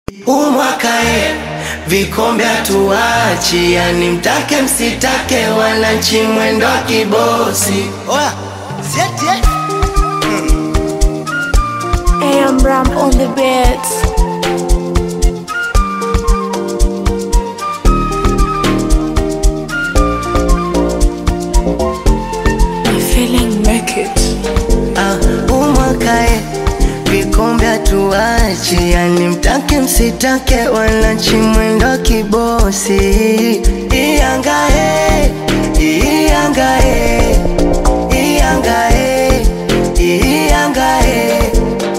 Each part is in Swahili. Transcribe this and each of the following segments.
umwakae vikombe hatuachi, yani mtake msitake, wananchi mwendo wa kibosi. Oya, sieti eh? AM Ram on the beats. My feeling make it. Ah, umwakae vikombe hatuachi, yani mtake msitake, wananchi mwendo wa kibosi. Iyangae, iyangae, iyangae, iyangae.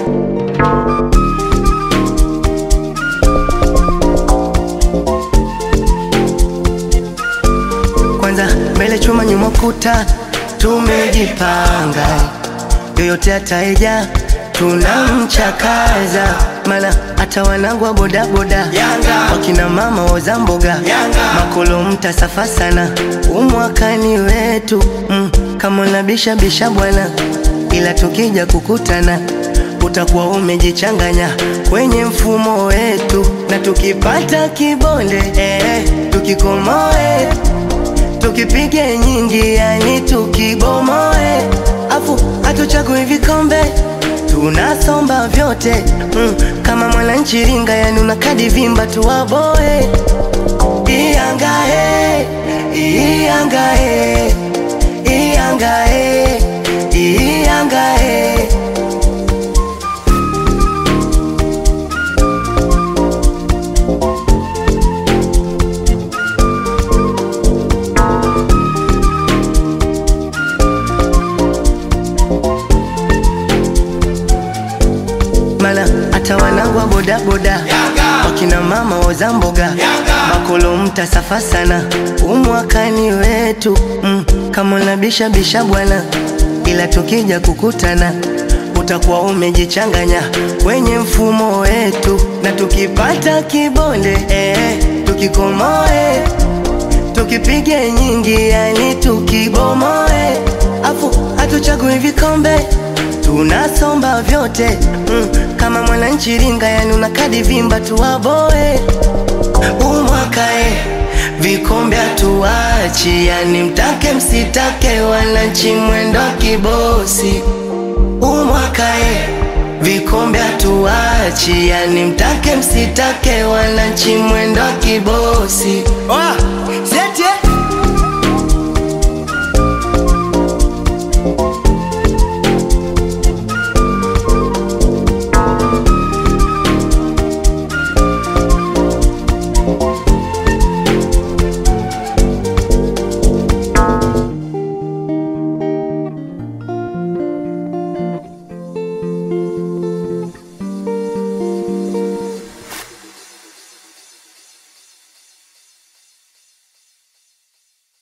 Kwanza mbele chuma nyuma kuta, tumejipanga yoyote ataeja tunamchakaza, mana hata wanangu wa bodaboda wakina mama woza mboga makolo mtasafa sana, umwakani wetu mm, kama unabisha bisha bwana, ila tukija kukutana utakuwa umejichanganya kwenye mfumo wetu, na tukipata kibonde eh, tukikomoe tukipige nyingi, yani tukibomoe, afu hatuchagui vikombe tunasomba vyote mm, kama mwananchi ringa, yani una kadi vimba tuwaboe. Iyangae, iyangae, iyangae, iyangae. mana hata wanangu wa bodaboda wakina mama woza mboga makolo mtasafa sana, umwakani wetu mm, kama unabisha bisha bwana, ila tukija kukutana utakuwa umejichanganya kwenye mfumo wetu, na tukipata kibonde eh, tukikomoe tukipige nyingi, yani tukibomoe, afu hatuchagui vikombe tunasomba vyote mm, kama mwananchi ringa, yani una kadi vimba tuwaboe. Umwakae vikombe hatuachi, yani mtake msitake, wananchi mwendo wa kibosi. Umwakae vikombe hatuachi, yani mtake msitake, wananchi mwendo wa kibosi. Oya,